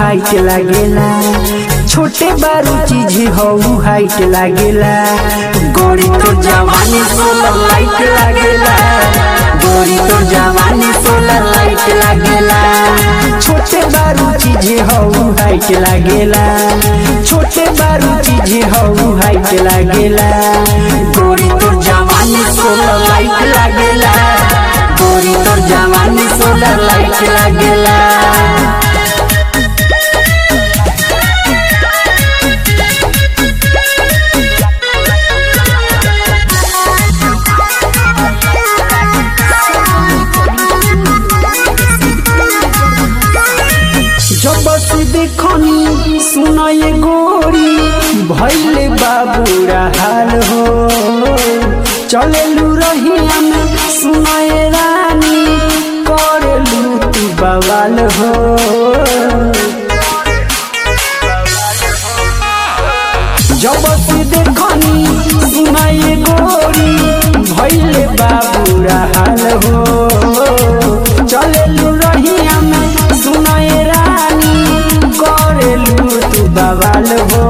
height लागेला छोटे बारू चीज हऊ हाइट लागेला गोरी तो जवानी सोलर लाइट लागेला गोरी तो जवानी सोलर लाइट लागेला छोटे बारू चीज हऊ हाइट लागेला छोटे बारू चीज हऊ हाइट लागेला गोरी तो जवानी सोलर लाइट लागेला गोरी तो जवानी सोलर लाइट लागेला जब से देखनी सुनय गोरी भैले बाबूरा हाल हो चलेलू रहिया में सुनय रानी करेलू तू बवाल हो जब से देखनी सुनय गोरी भैले बाबूरा हाल हो चलेलू रहिया में सुनय रानी करेलू तू बवाल हो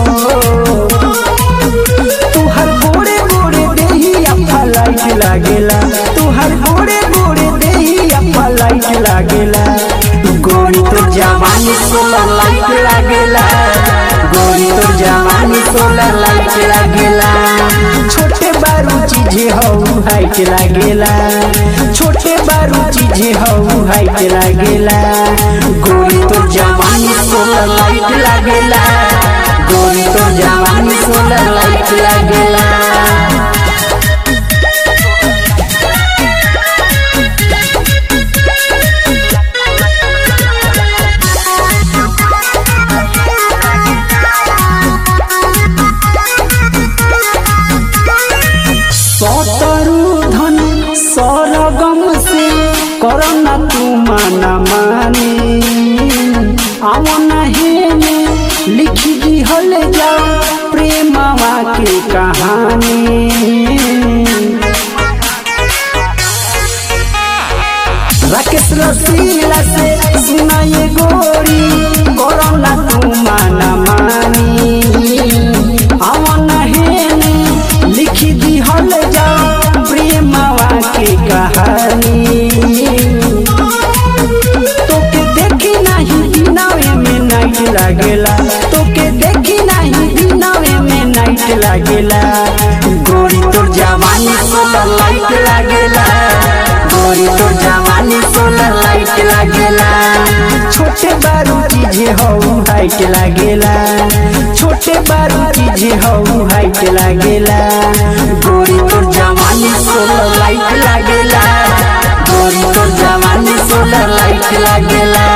तुहर गोरे गोरे देही अप्पा लाइट लागेला तुहर गोरे गोरे देही अप्पा लाइट लागेला गोरी तो जवानी सोलर लाइट लागेला गोरी तो जवानी सोलर लाइट लागेला छोटे बारू चीज हऊ हाइट लागेला छोटे बारू चीज हऊ हाइट लागेला गोरी तो जवानी सोलर लाइट लागेला गोरी तो जवानी सोलर लाइट लागेला सतरु धन सरगम से करना तू माना माने आवन हेने लिख दी हल जा प्रेमवा के कहानी राकेश रसीला से सुनाए गोरी कोरोना तू माना मानी अवन हेने लिख दी हल जा प्रेमवा के कहानी तोके देखी नहीं दिनावे में नाइट लागेला तोके देखी नहीं दिनावे में नाइट लागेला गोरी तो जवानी सोलर लाइट लागेला गोरी तो जवानी सोलर लाइट लागेला छोटे बारू चीज हऊ हाइट लागेला छोटे बारू चीज हऊ हाइट लागेला गोरी तो जवानी सोलर लाइट लागेला गोरी तो जवानी सोलर लाइट लागेला